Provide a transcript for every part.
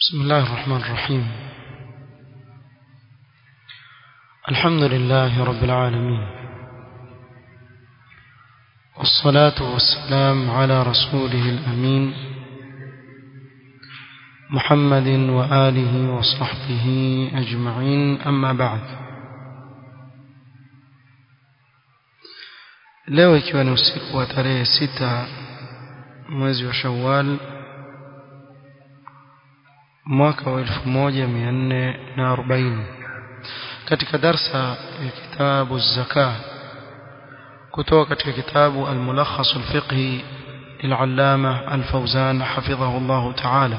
بسم الله الرحمن الرحيم الحمد لله رب العالمين والصلاة والسلام على رسوله الأمين محمد وآله وصحبه أجمعين أما بعد leo ikiwa ni usiku wa tarehe sita mwezi wa shawal mwaka wa elfu moja mia nne na arobaini katika darsa ya kitabu zaka kutoka katika kitabu almulakhas alfiqhi للعلامة الفوزان حفظه الله تعالى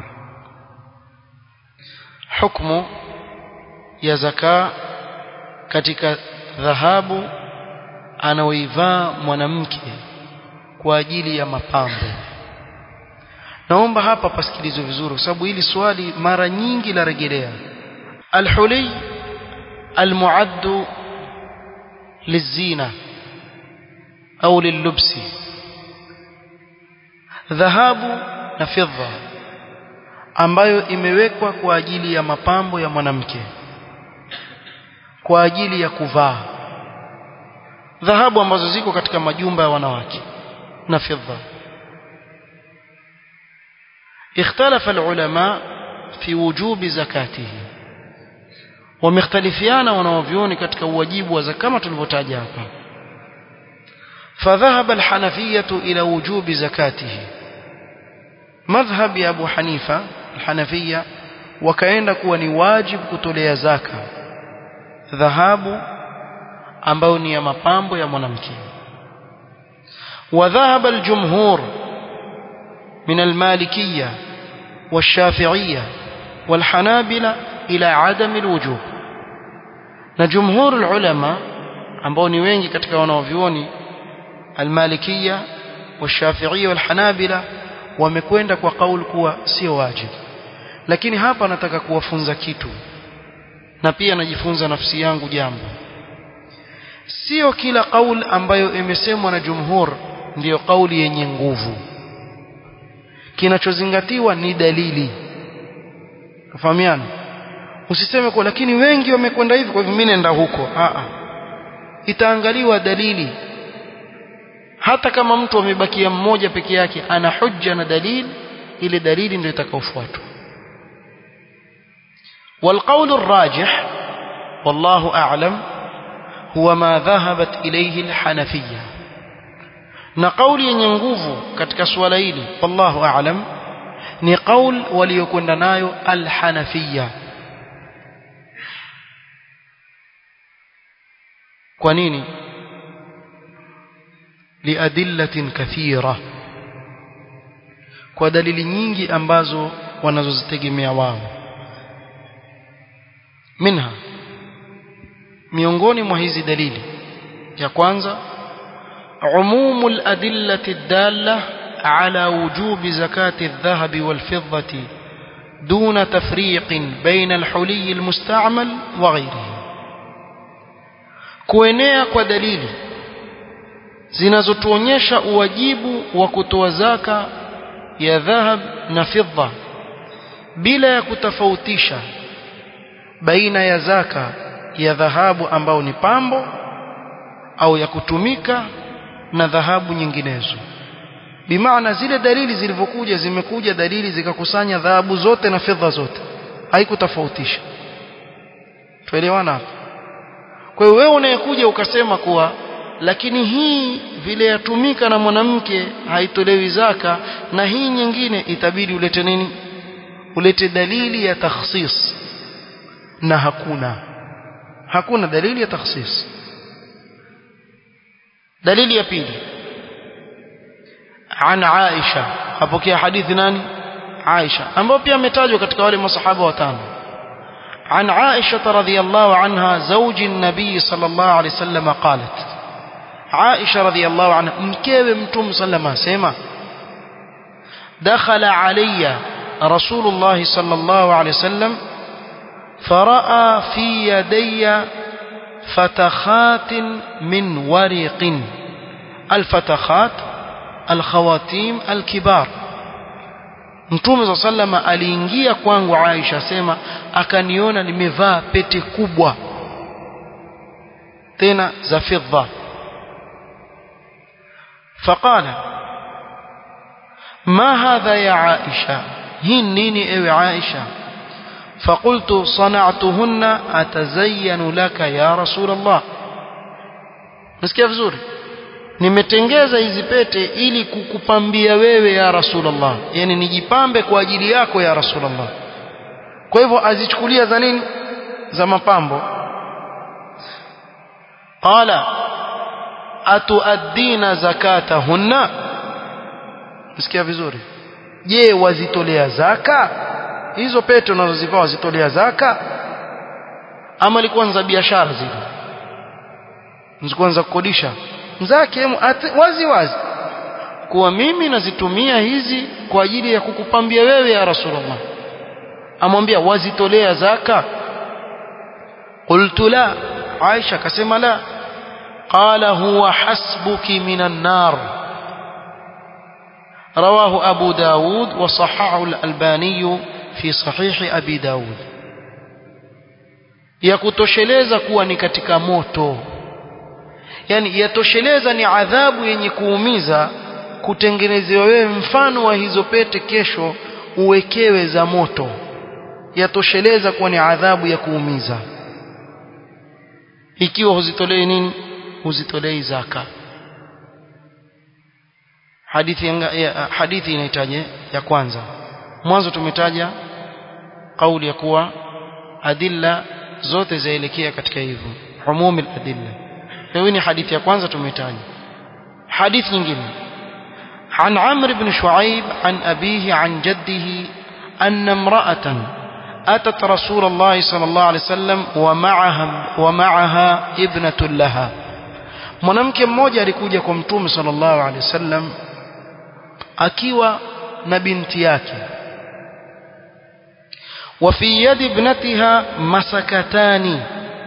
حكم يا زكاة katika dhahabu anaoivaa mwanamke kwa ajili ya mapambo naomba hapa pasikilizwe vizuri kwa sababu hili swali mara nyingi la rejelea alhuli almuaddu lizina au lillubsi dhahabu na fedha ambayo imewekwa kwa ajili ya mapambo ya mwanamke kwa ajili ya kuvaa dhahabu ambazo ziko katika majumba ya wanawake na fedha اختلف العلماء في وجوب زكاته ومختلفيان wanaovioni katika uwajibu wa zaka kama tulivyotaja hapa فذهب الحنفية إلى وجوب زكاته مذهب يا أبو حنيفة الحنفية وكأن كوني واجب كتولي زكاة ذهاب ambao ni ya mapambo ya mwanamke وذهب الجمهور من المالكية والشافعية والحنابلة إلى عدم الوجوب na jumhur ulama ambao ni wengi katika wanaovyuoni almalikia washafiia walhanabila wamekwenda kwa kauli kuwa sio wajibu lakini hapa nataka kuwafunza kitu na pia najifunza nafsi yangu jambo sio kila kauli ambayo imesemwa na jumhur ndiyo kauli yenye nguvu kinachozingatiwa ni dalili kafahamiana usiseme kwa lakini wengi wamekwenda hivi kwa hivyo mimi nenda huko a a itaangaliwa dalili hata kama mtu amebakia mmoja peke yake ana hujja na dalili ile dalili ndio itakaofuatwa والقول الراجح والله أعلم هو ما ذهبت إليه الحنفية na kauli yenye nguvu katika suala hili wallahu aalam ni kaul waliokwenda nayo alhanafiya kwa nini liadillatin kathira kwa dalili nyingi ambazo wanazozitegemea wao minha miongoni mwa hizi dalili ya kwanza عموم الأدلة الدالة على وجوب زكاة الذهب والفضة دون تفريق بين الحلي المستعمل وغيره kuenea kwa dalili zinazotuonyesha uwajibu wa kutoa zaka ya dhahab na fidda bila ya kutofautisha baina ya zaka ya dhahabu ambao ni pambo au ya kutumika na dhahabu nyinginezo bimaana zile dalili zilivyokuja zimekuja dalili zikakusanya dhahabu zote na fedha zote haikutofautisha tuelewana hapa kwa hiyo wewe unayekuja ukasema kuwa lakini hii vile yatumika na mwanamke haitolewi zaka na hii nyingine itabidi ulete nini ulete dalili ya takhsis na hakuna hakuna dalili ya takhsis dalili ya pili an Aisha apokea hadithi nani Aisha ambao pia ametajwa katika wale masahaba watano عن عائشة رضي الله عنها زوج النبي صلى الله عليه وسلم قالت عائشة رضي الله عنها مكيب متوم صلى الله عليه وسلم دخل علي رسول الله صلى الله عليه وسلم فرأى في يدي فتخات من ورق الفتخات الخواتيم الكبار Mtume wa sallama aliingia kwangu Aisha sema akaniona nimevaa pete kubwa tena za fidda فقال ما هذا يا عائشة هنيني ايوه عائشة فقلت صنعتهن أتزين لك يا رسول الله nasikia vizuri nimetengeza hizi pete ili kukupambia wewe ya rasulullah yani nijipambe kwa ajili yako ya rasulullah kwa hivyo azichukulia za nini za mapambo qala atuaddina zakatahunna nasikia vizuri je wazitolea zaka hizo pete unazozivaa wazitolea zaka ama ilikuwa za biashara zile zilikuwa za kukodisha zake wazi wazi kuwa mimi nazitumia hizi kwa ajili ya kukupambia wewe ya rasulullah amwambia wazitolea zaka qultu la aisha akasema la qala huwa hasbuki minan nar رواه أبو داود وصححه الألباني في صحيح أبي داود yakutosheleza kuwa ni katika moto yani yatosheleza ni adhabu yenye kuumiza kutengenezewa wewe mfano wa hizo pete kesho uwekewe za moto yatosheleza kuwa ni adhabu ya kuumiza ikiwa huzitolei nini huzitolei zaka hadithi ya, hadithi inahitaji ya kwanza mwanzo tumetaja kauli ya kuwa adilla zote zaelekea katika hivyo umumi adilla hiyo ni hadithi ya kwanza tumetaja hadithi nyingine عن عمرو بن شعيب عن أبيه عن جده أن امرأة أتت رسول الله صلى الله عليه وسلم ومعها, ومعها ابنة لها mwanamke mmoja alikuja kwa mtume sallallahu alaihi wasallam akiwa na binti yake wa fi yadi ibnatiha masakatani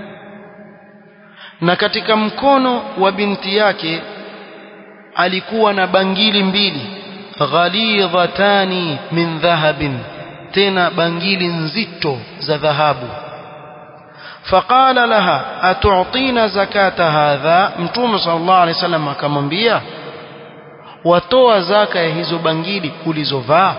na katika mkono wa binti yake alikuwa na bangili mbili ghalidhatani min dhahabin tena bangili nzito za dhahabu فقال لها أتعطين زكاة هذا متوم صلى الله عليه وسلم akamwambia watoa zaka ya hizo bangili ulizovaa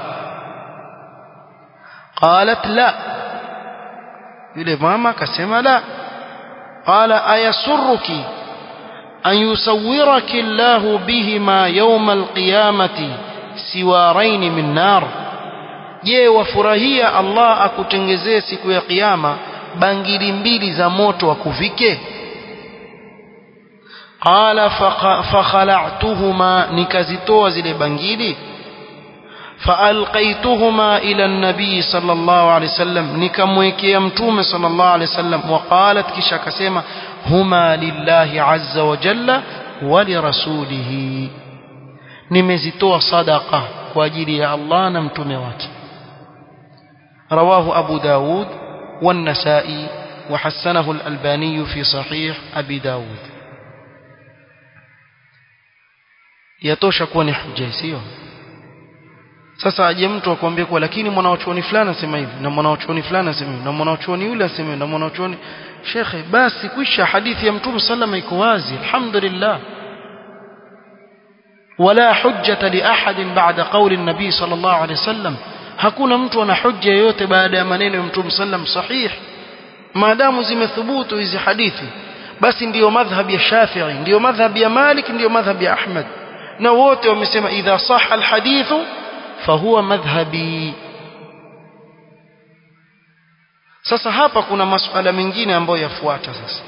qalat la yule mama akasema la qala ayasurruki an yusawwiraki Allah bihima yawm alqiyamati siwarain min nar je wafurahia Allah akutengezee siku ya kiyama bangili mbili za moto akuvike qala fakhala'tuhuma nikazitoa zile bangili فألقيتهما إلى النبي صلى الله عليه وسلم نكمويكي يمتوم صلى الله عليه وسلم وقالت كشا كسيما هما لله عز وجل ولرسوله نمزتوا صدقة واجري يا الله نمتوم واكي رواه أبو داود والنسائي وحسنه الألباني في صحيح أبي داود yatosha kuwa ni hujja sio sasa aje mtu akwambie kwa lakini mwanachuoni fulani asema hivi na mwanachuoni fulani asema hivi na mwanachuoni yule asema hivi na mwanachuoni shekhe basi kwisha hadithi ya mtume sallama iko wazi alhamdulillah wala hujjata li ahadin ba'da qawli an-nabi sallallahu alayhi wasallam hakuna mtu ana hujja yoyote baada ya maneno ya mtume sallam sahih maadamu zimethubutu hizi hadithi basi ndiyo madhhab ya Shafi'i ndiyo madhhab ya Malik ndiyo madhhab ya Ahmad na wote wamesema idha sahha alhadithu fahuwa madhhabi sasa hapa kuna masuala mengine ambayo yafuata sasa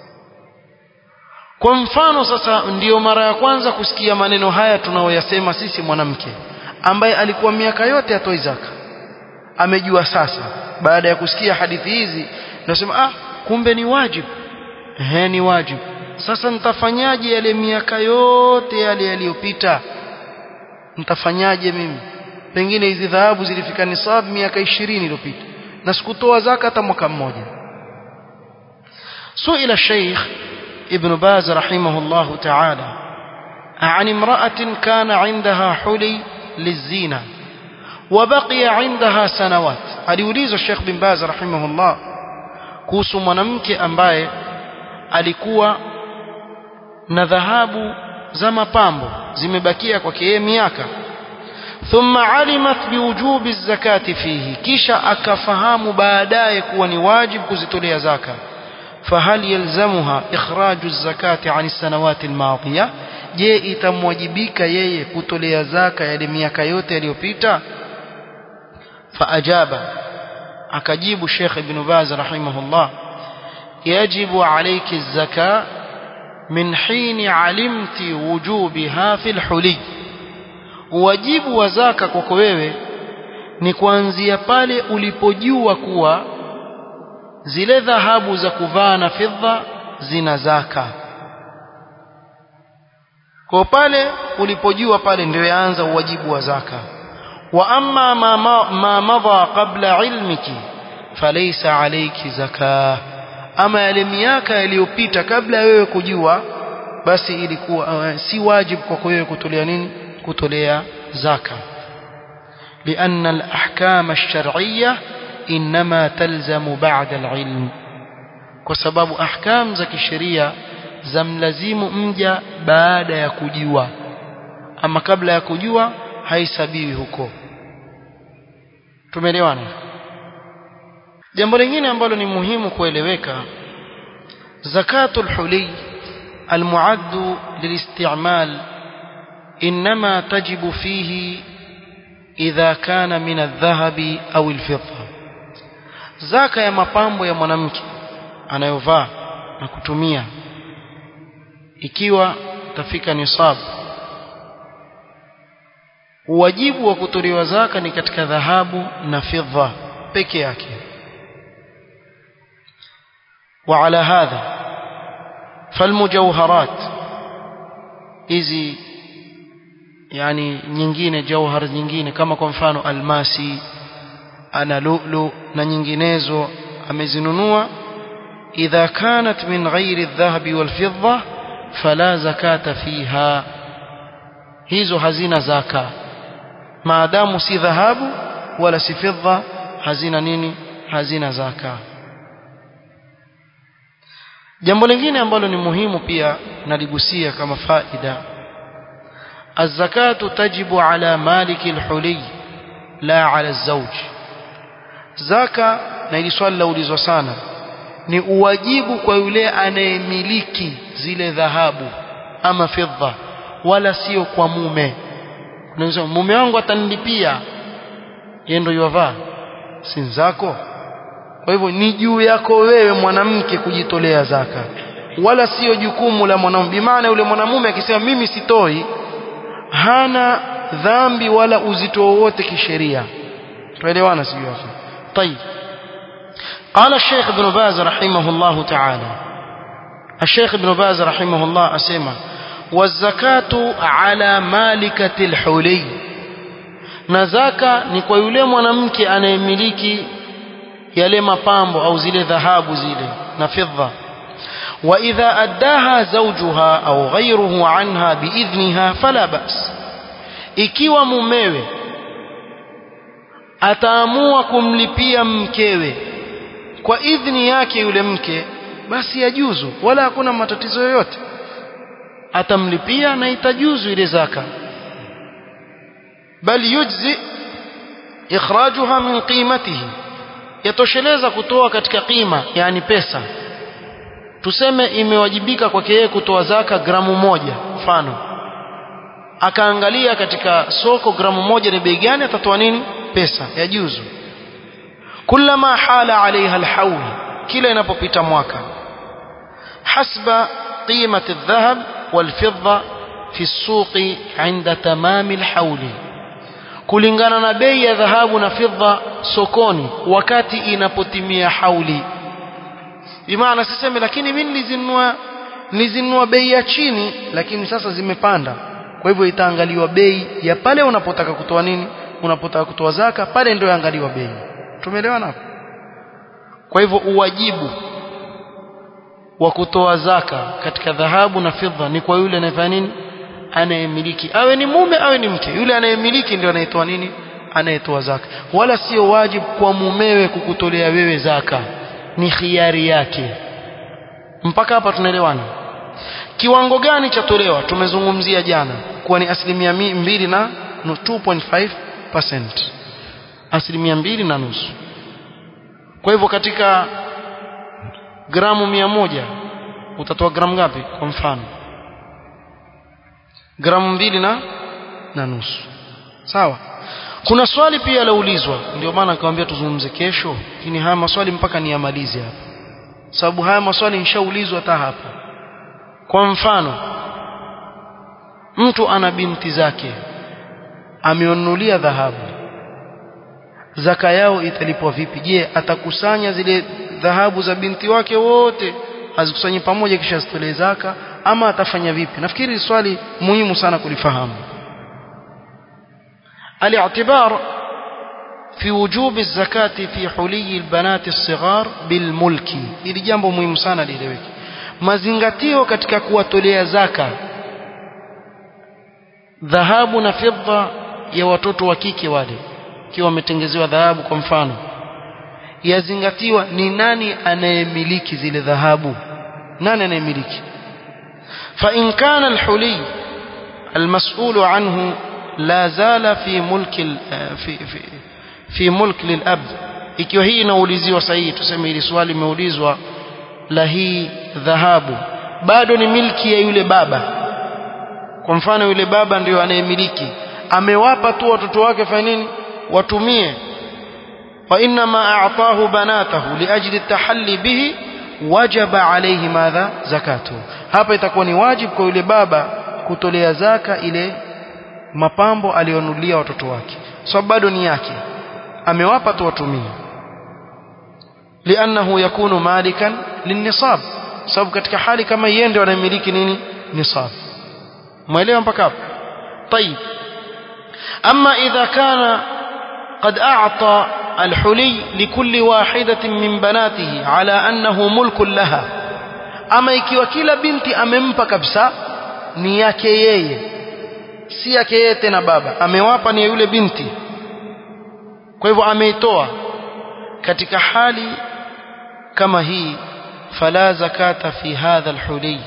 kwa mfano sasa ndiyo mara ya kwanza kusikia maneno haya tunaoyasema sisi mwanamke ambaye alikuwa miaka yote atoi zaka amejua sasa baada ya kusikia hadithi hizi nasema ah kumbe ni wajibu ehe ni wajibu sasa nitafanyaje yale miaka yote yale yaliyopita nitafanyaje mimi pengine hizi dhahabu zilifika nisab miaka 20 iliyopita na sikutoa zaka hata mwaka mmoja suila sheikh ibn baz rahimahullah ta'ala عن امرأة كان عندها حلي للزينة وبقي عندها سنوات aliulizwa Sheikh bin Baz rahimahullah kuhusu mwanamke ambaye alikuwa na dhahabu za mapambo zimebakia kwake yeye miaka thumma alimat biwujubi zakati fihi kisha akafahamu baadaye kuwa ni wajibu kuzitolea zaka fahal yalzamuha ikhraju zakati an sanawati almadhiya je itamwajibika yeye kutolea zaka yale miaka yote yaliyopita faajaba akajibu Sheikh Ibn Baz rahimahullah yajibu alayki az-zaka min hini alimti wujubiha fil huli wajibu wa zaka kwako wewe ni kuanzia pale ulipojua kuwa zile dhahabu za kuvaa na fedha zina zaka kwa pale ulipojua pale ndio yaanza uwajibu wa zaka wa amma ma, ma, ma madha qabla ilmiki falaysa alayki zaka ama yale miaka yaliyopita kabla wewe kujua basi ilikuwa uh, si wajibu kwako wewe kutolea nini kutolea zaka لأن الأحكام الشرعية إنما تلزم بعد العلم وسبب أحكام زكي الشريعة zamlazimu mja baada ya kujua ama kabla ya kujua haisabiwi huko tumeelewana jambo lingine ambalo ni muhimu kueleweka zakatul huli المعد للاستعمال إنما تجب فيه إذا كان من الذهب أو الفضة زكاة ya mapambo ya mwanamke anayovaa na kutumia ikiwa tafika nisab wajibu wa kutolewa zaka ni katika dhahabu na fedha peke yake وعلى هذا فالمجوهرات hizi yani nyingine jauhar nyingine kama kwa mfano almasi ana lulu na nyinginezo amezinunua idha kanat min ghairi adh-dhahabi wal-fidda fala zakata fiha hizo hazina zaka maadamu si dhahabu wala si fedha hazina nini hazina zaka jambo lingine ambalo ni muhimu pia naligusia kama faida الزكاة تجب على مالك الحلي لا على الزوج زكاة na hili swali laulizwa sana ni uwajibu kwa yule anayemiliki zile dhahabu ama fedha wala sio kwa mume unaweza mume wangu atanilipia yeye ndio yavaa si zako kwa hivyo ni juu yako wewe mwanamke kujitolea zaka wala sio jukumu la mwanamume bimaana yule mwanamume akisema mimi sitoi hana dhambi wala uzito wowote kisheria tuelewana sijui hapo طيب قال الشيخ ابن باز رحمه الله تعالى الشيخ ابن باز رحمه الله أسمى والزكاة على مالكة الحلي نزاكا ni kwa yule mwanamke anayemiliki yale mapambo au zile dhahabu zile na fedha وإذا أداها زوجها أو غيره عنها بإذنها فلا بأس ikiwa mumewe ataamua kumlipia mkewe kwa idhni yake yule mke basi yajuzu wala hakuna matatizo yoyote atamlipia na itajuzu ile zaka bali yujzi ikhrajuha min qimatihi yatosheleza kutoa katika qima yani pesa tuseme imewajibika kwake yeye kutoa zaka gramu moja mfano akaangalia katika soko gramu moja ni bei gani atatoa nini pesa ya juzu kullama hala alaiha alhawl kila inapopita mwaka hasba قيمة الذهب والفضة في السوق عند تمام الحول kulingana na bei ya dhahabu na fedha sokoni wakati inapotimia hauli bimaana siseme lakini mimi nilizinunua nilizinunua bei ya chini lakini sasa zimepanda kwa hivyo itaangaliwa bei ya pale unapotaka kutoa nini unapotaka kutoa zaka pale ndio yaangaliwa bei tumeelewana hapo kwa hivyo uwajibu wa kutoa zaka katika dhahabu na fedha ni kwa yule anayefanya nini anayemiliki awe ni mume awe ni mke yule anayemiliki ndio anayetoa nini anayetoa zaka wala sio wajibu kwa mumewe kukutolea wewe zaka ni khiari yake mpaka hapa tunaelewana kiwango gani cha tolewa tumezungumzia jana kuwa ni asilimia mbili na 2.5% asilimia mbili na nusu kwa hivyo katika gramu mia moja utatoa gramu ngapi kwa mfano gramu mbili na na nusu sawa kuna swali pia laulizwa ndio maana nikamwambia tuzungumze kesho lakini haya maswali mpaka niyamalize hapa sababu haya maswali nishaulizwa hata hapa kwa mfano mtu ana binti zake ameonunulia dhahabu zaka yao italipwa vipi je atakusanya zile dhahabu za binti wake wote azikusanye pamoja kisha azitolee zaka ama atafanya vipi nafikiri swali muhimu sana kulifahamu الاعتبار في وجوب الزكاة في حلي البنات الصغار بالملك ili jambo muhimu sana lieleweke mazingatio katika kuwatolea zaka dhahabu na fedha ya watoto wa kike wale ikiwa wametengezewa dhahabu kwa mfano yazingatiwa ni nani anayemiliki zile dhahabu nani anayemiliki fa in kana alhuli المسؤول عنه لا زال في ملك في في في ملك للاب ikiwa hii inauliziwa sahihi tuseme hili swali limeulizwa la hii dhahabu bado ni milki ya yule baba kwa mfano yule baba ndio anayemiliki amewapa tu watoto wake fanya nini watumie wa inma a'tahu banatahu liajli at-tahalli bihi wajaba alayhi madha zakatu hapa itakuwa ni wajibu kwa yule baba kutolea zaka ile mapambo alionulia watoto wake sababu so, bado ni yake amewapa tu watumie liannahu yakunu malikan linnisab sababu katika hali kama yeye ndio anamiliki nini nisab mwelewa mpaka hapo طيب اما اذا كان قد اعطى الحلي لكل واحده من بناته على انه ملك لها ama ikiwa kila binti amempa kabisa ni yake yeye si yake yeye tena baba amewapa ni yule binti kwa hivyo ameitoa katika hali kama hii fala zakata fi hadha alhuli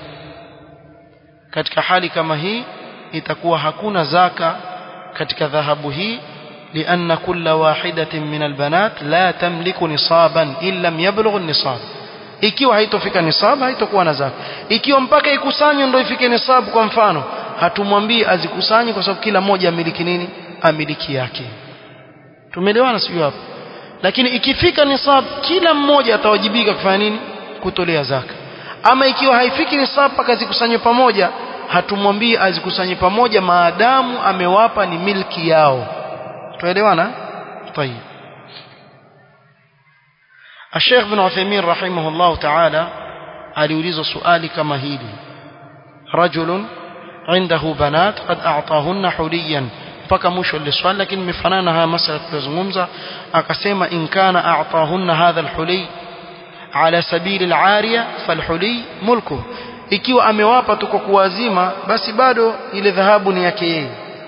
katika hali kama hii itakuwa hakuna zaka katika dhahabu hii لأن كل واحدة من البنات لا تملك نصابا إن لم يبلغ النصاب ikiwa haitofika nisab haitokuwa na zaka ikiwa mpaka ikusanywe ndio ifike nisab kwa mfano hatumwambii azikusanye kwa sababu kila mmoja amiliki nini amiliki yake tumeelewana sio hapo lakini ikifika nisab kila mmoja atawajibika kufanya nini kutolea zaka ama ikiwa haifiki nisab mpaka zikusanywe pamoja hatumwambii azikusanye pamoja maadamu amewapa ni milki yao tuelewana طيب الشيخ بن عثيمين رحمه الله تعالى aliulizwa swali kama hili rajulun indahu banat qad a'tahunna huliyan mpaka mwisho ile swali lakini imefanana haya masala tuliyozungumza akasema in kana a'tahunna hadha alhuli ala sabili alariya falhuli mulku ikiwa amewapa tu kwa kuwazima basi bado ile dhahabu ni yake yeye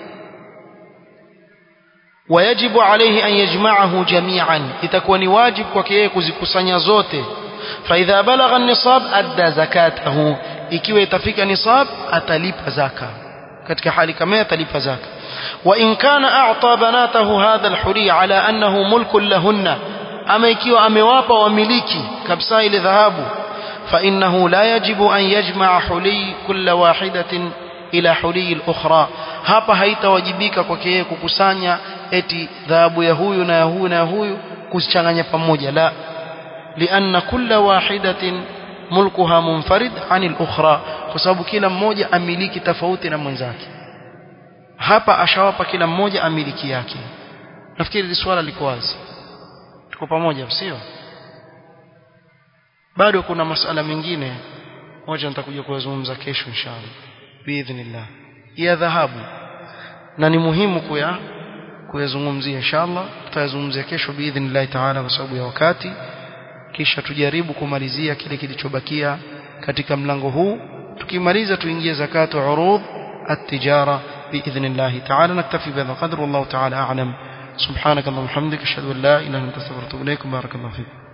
ويجب عليه أن يجمعه جميعا itakuwa ni wajibu kwake yeye kuzikusanya zote فإذا بلغ النصاب أدى زكاته ikiwa itafika nisab atalipa zaka katika hali kama atalipa zaka وإن كان أعطى بناته هذا الحلي على أنه ملك لهن أما ikiwa amewapa wamiliki kabisa ile dhahabu فإنه لا يجب أن يجمع حلي كل واحدة إلى حلي الأخرى hapa haitawajibika kwake yeye kukusanya eti dhahabu ya huyu na ya huyu na ya huyu kuzichanganya pamoja la لأن كل واحدة ملكها منفرد عن الأخرى kwa sababu kila mmoja amiliki tofauti na mwenzake hapa ashawapa kila mmoja amiliki yake nafikiri hili swala liko wazi tuko pamoja sio bado kuna masala mengine moja nitakuja kuyazungumza kesho inshallah biidhnillah ya dhahabu na ni muhimu kuya kuyazungumzia inshallah tutayazungumzia kesho biidhnillah taala kwa sababu ya wakati kisha tujaribu kumalizia kile kilichobakia katika mlango huu tukimaliza tuingie zakatu urud at-tijara باذن الله تعالى نكتفي بهذا القدر والله تعالى اعلم subhanakallahumma hamdika ashhadu an la ilaha illa anta astaghfiruka wa atubu ilaik barakallahu fiik